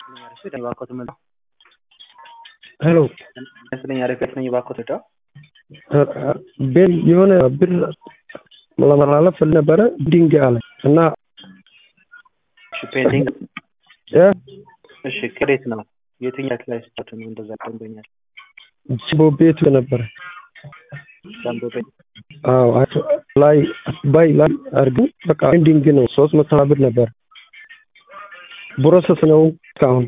ሄሎ መስለኛ ሪፌት ነኝ እባክዎት እርዳው። ቤል የሆነ ብር ለመላለፍ ነበረ ድንጋይ አለ እና እሺ ፔንዲንግ እ እሺ ከዴት ነው የትኛው ላይ ስታቱ ነው እንደዛ ደንበኛል ጅቦ ቤቱ ነበረ ጃምቦ ቤት አዎ አቶ- ላይ ባይ ላይ አድርገን በቃ ኤንዲንግ ነው ሶስት መቶ ብር ነበር ፕሮሰስ ነው እስካሁን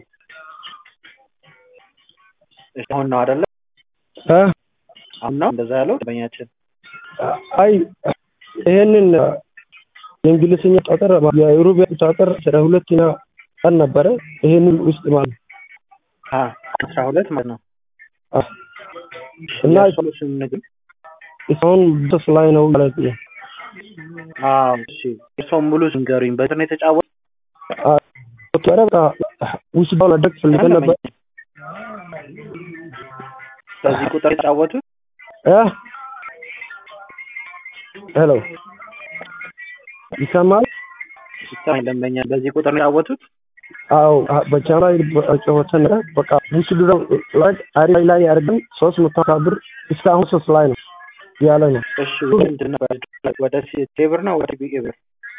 እሺ አሁን ነው አይደለ እ አሁን ነው እንደዛ ያለው ደንበኛችን አይ ይሄንን የእንግሊዝኛ ቁጥር የሩብ ቁጥር አስራ ሁለተኛ ቀን ነበረ ይሄንን ውስጥ ማለት አ አስራ ሁለት ማለት ነው አ- እና ሶሉሽን ንግድ እስካሁን ፕሮሰስ ላይ ነው ማለት ነው አዎ እሺ እርሶም ሙሉ ንገሩኝ በእንትን ነው የተጫወት ኧረ በቃ ውስጥ ማድረግ ፈልገን ነበር በዚህ ቁጥር የተጫወቱት እ ሄሎ ይሰማል ሲስተም ደንበኛ በዚህ ቁጥር ነው የተጫወቱት አዎ በቻና ጨወተን በቃ ውስጥ ላይ አሪ ላይ አድርገን ሶስት መቶ ሀምሳ ብር እስካሁን ሶስት ላይ ነው ያለ ነው እሺ ምንድን ነው ወደ ሲ- ቴብር ነው ወደ ቢኤ ብር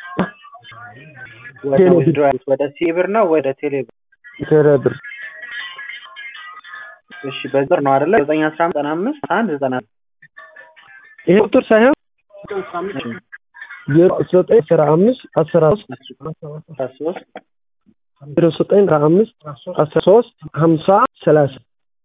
ወደ ቴሌ ብር። withdraw ያሉት ወደ ሲ ብር ነው ወደ ቴሌ ብር ቴሌ ብር እሺ በዚህ ብር ነው አይደለ ዘጠኝ አስራ አምስት ዘጠና አምስት አንድ ዘጠና ይሄ ቁጥር ሳይሆን ዜሮ ዘጠኝ አስራ አምስት አስራ ሶስት አስራ ሶስት ዜሮ ዘጠኝ አስራ አምስት አስራ ሶስት ሀምሳ ሰላሳ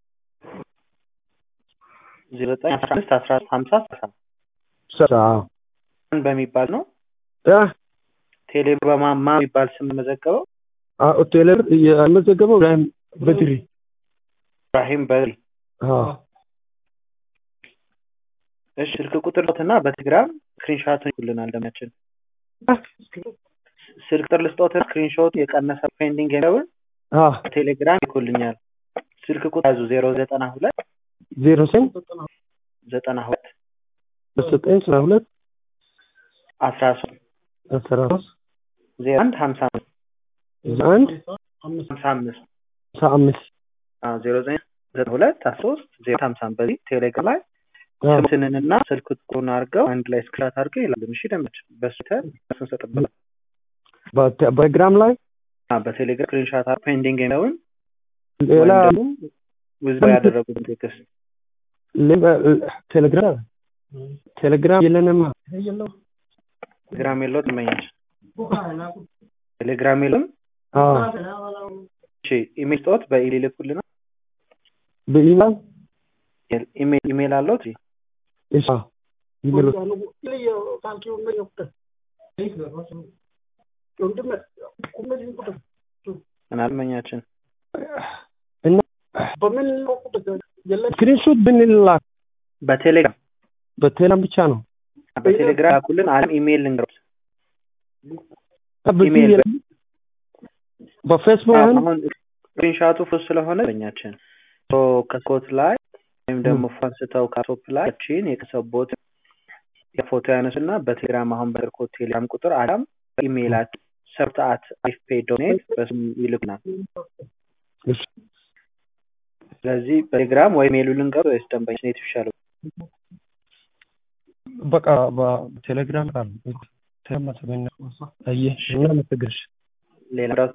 ዜሮ ዘጠኝ አስራ አምስት አስራ ሀምሳ ስልሳ ሰላሳ ማን በሚባል ነው እ ቴሌ ብር በማማ የሚባል ስም መዘገበው አዎ ቴሌ ብር የመዘገበው ኢብራሂም በድሪ ኢብራሂም በሪ አዎ እሺ ስልክ ቁጥር እና በቴሌግራም ስክሪንሾት ይልናል ደማችን ስልክ ቁጥር ልስጦት ስክሪንሾት የቀነሰ ፔንዲንግ የሚለውን አዎ ቴሌግራም ይልኩልኛል ስልክ ቁጥር ያዙ ዜሮ ዘጠና ሁለት ዜሮ ዘጠኝ ዘጠና ሁለት ዘጠኝ አስራ ሁለት አስራ ሶስት አስራ ሶስት ዜሮ አንድ ሀምሳ አምስት አንድ ሀምሳ አምስት ሀምሳ አምስት አዎ ዜሮ ዘጠኝ ዘጠና ሁለት አስራ ሶስት ዜሮ ሀምሳ አምስት በዚህ ቴሌግራም ላይ አዎ ስምትንንና ስልክ ቁጥሩን አድርገው አንድ ላይ ስክራት አድርገው ይላሉ። እሺ ደመች በሱ ተን ስንሰጥበት በቴ- በቴሌግራም ላይ በቴሌግራም ስክሪንሻት አድርገው ፔንዲንግ የሚለውን ሌላ ወይም ደግሞ ውዝባ ያደረጉትን ቴክስት ሌላ- ቴሌግራም ቴሌግራም የለንማ ቴሌግራም የለው ትመኛች ቴሌግራም የለም። አዎ እሺ ኢሜል ጦት በኢሜል ይልኩልና በኢሜል ኢሜል ኢሜል አለው እ እሺ አዎ ኢሜል ምናል መኛችን እና ስክሪንሾት ብንላክ በቴሌግራም በቴሌግራም ብቻ ነው በቴሌግራም ያኩልን አለም ኢሜል ልንገሩት በዚህ ኢሜል የለም። በፌስቡክ አሁን አሁን ስክሪንሻቱ ፎቶ ስለሆነ መኛችን ሶ ከስኮት ላይ ወይም ደግሞ ፎን ስተው ካቶፕ ላይ ቺን የከሰቦት የፎቶ ያነሱና በቴሌግራም አሁን በርኮት ቴሌግራም ቁጥር አዳም በኢሜይላችን ሰብተአት አይፌ ዶኔት በስም ይልኩናል። እሺ፣ ስለዚህ በቴሌግራም ወይ ሜሉ ልንገሩ ወይስ ደንበኛ ኔት ይሻላል? በቃ በቴሌግራም ቃል ቴሌግራም አየህ እና መሰግርሽ ሌላ